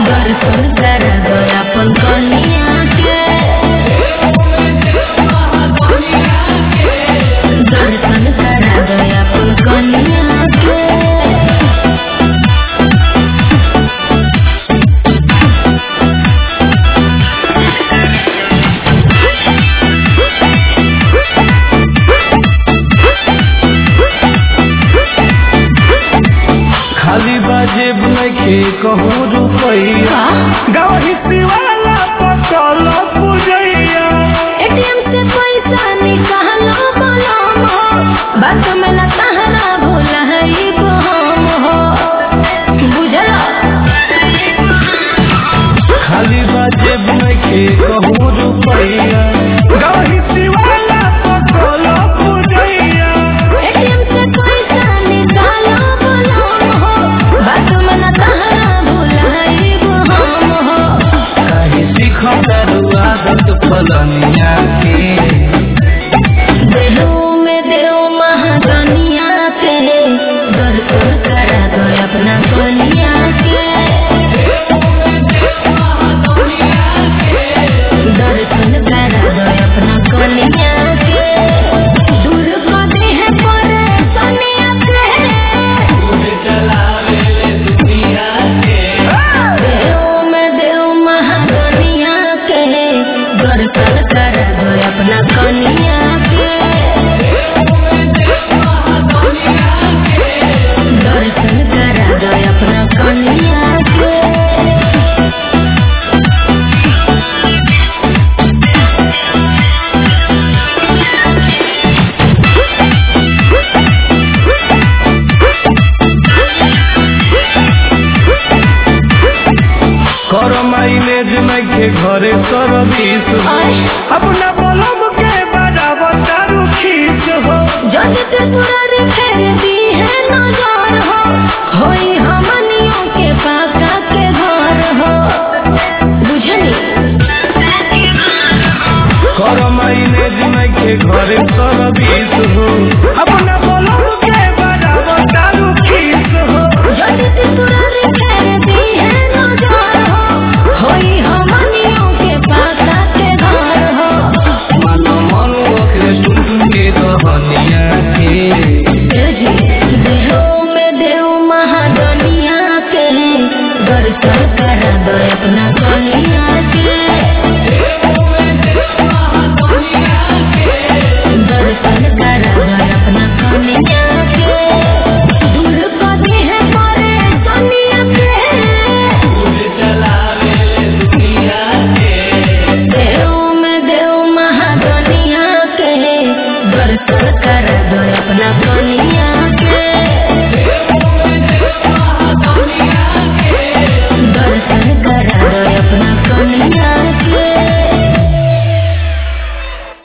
दर्शन करा दो अपन कनिया के दर्शन करा दो अपन कनिया के खाली बाजेब नइखे कहूँ रुपैया गाँव हिस्सी वाला पकल पुजैया एटीएम से पैसा निकालो बलम हो बात में न तहरा भूला है ई बहम हो बुझल खाली बाजेब नइखे कहूँ रुपैया गाँव हिस्सी वाला पकल पुजैया एटीएम से पैसा निकालो बलम हो बात में न तहरा भूला है ई बहम हो काहे सीखम दारू आदत फलनिया के देहू में देव महागनिया के दर्शन करा दो अपना कनिया के दर्शन करा दो अपना कनिया के दूर को देह पर कनिया के देव में देव महागनिया के दर्शन करा दो अपना कनिया के दर्शन करा दो अपना कनिया के कर माइलेज नइखे घरे सर्विस हो आय। अपना बलम के बराबर दारू खींच हो जग के तुरर फेर दी है नजर हो होई हमनियों के पाका के घर हो